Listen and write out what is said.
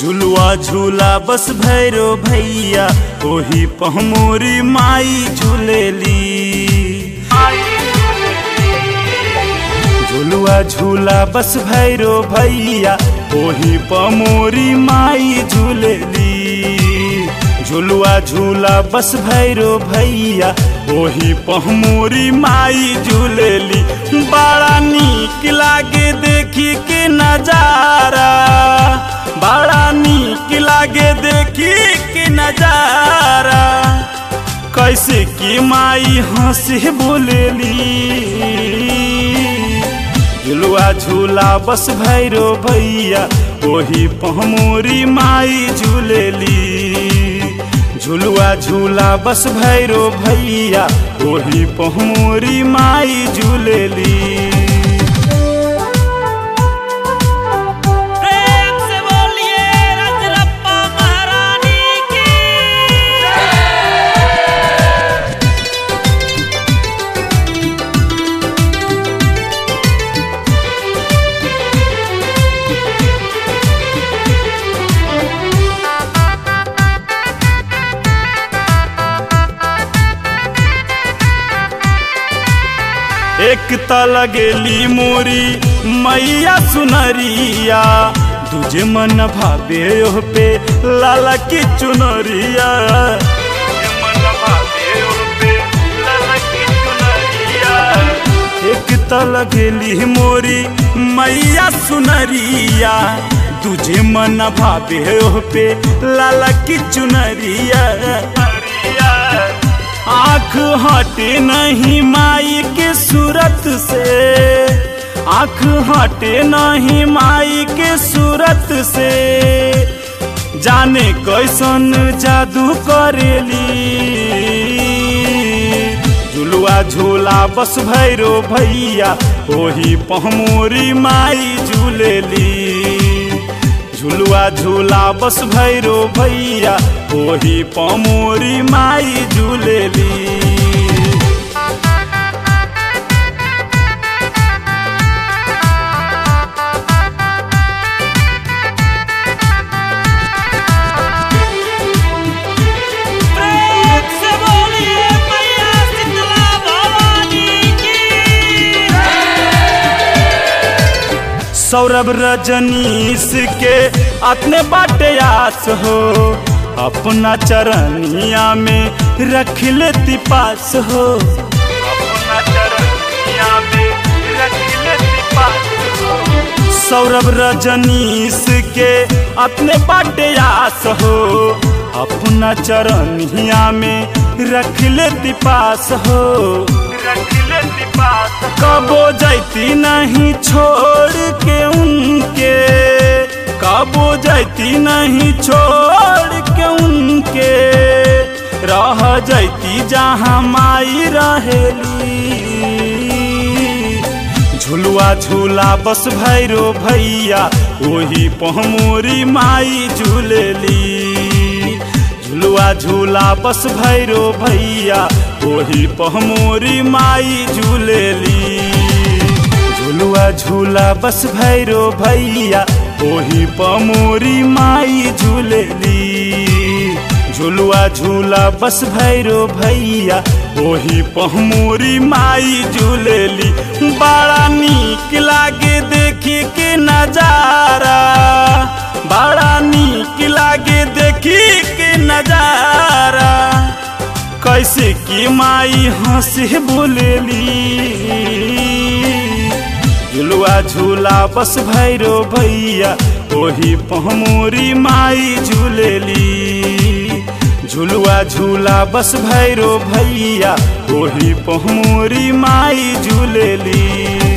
झुलुआ झूला बस भैरो भैया ओही पहमोरी माई झूलेली झुलुआ झूला बस भैरो भैया ओही पमोरी माई झूलेली झुलुआ झूला बस भैरो भैया ओही पहमोरी माई झूलेली बड़ा नीक लागे देखी के नजारा बड़ा नीक लागे देखी के नजारा कैसे की माई हंसी बोलेली झुलुआ झूला बस भैरो भैया ओही पहमोरी माई झूलेली झुलुआ झूला बस भैरो भैया ओही पहमोरी माई झूलेली प्रेम से बोलिए रजरप्पा महारानी की एक त लगेली मोरी मैया सुनरिया दूजे मन भावे ओह पे लाला की चुनरिया दूजे मन भावे ओह पे लाला की चुनरिया। एक त लगेली मोरी मैया सुनरिया तुझे मन भावे ओह पे लाला की चुनरिया आँख हटे नहीं माई के सूरत से आँख हटे नहीं माई के सूरत से जाने कैसन जादू करेली झुलुआ झूला बस भैरो भैया ओही पहमोरी माई झूलेली झुलुआ झूला बस भैरो भैया ओही पमोरी माई झूलेली प्रेम से बोलिए मैया शीतला भवानी की सौरभ रजनीश के अपने बाटे आस हो अपना चरनिया में रख लेती पास हो अपना चरनिया में रख लेती पास हो सौरभ रजनीश के अपने बाटे आस हो अपना चरनिया में रख लेती पास हो रख लेती पास कबो जैती नहीं छोड़ के उनके कबो जैती नहीं छोड़ के उनके रह जैती जहाँ माई रहेली झुलुआ झूला बस भैरो भैया ओही पहमोरी माई झूलेली झुलुआ झूला बस भैरो भैया ओही पहमोरी माई झूलेली झुलुआ झूला बस भैरो भैया ओही पमोरी माई झूलेली झुलुआ झूला बस भैरो भैया ओही पहमोरी माई झूलेली बड़ा नीक लागे देखी के नजारा बड़ा नीक लागे देखी के नजारा कैसे की माई हंसी बोलेली झुलुआ झूला बस भैरो भैया ओही पहमोरी माई झूलेली झुलुआ झूला बस भैरो भैया ओही पहमोरी माई झूलेली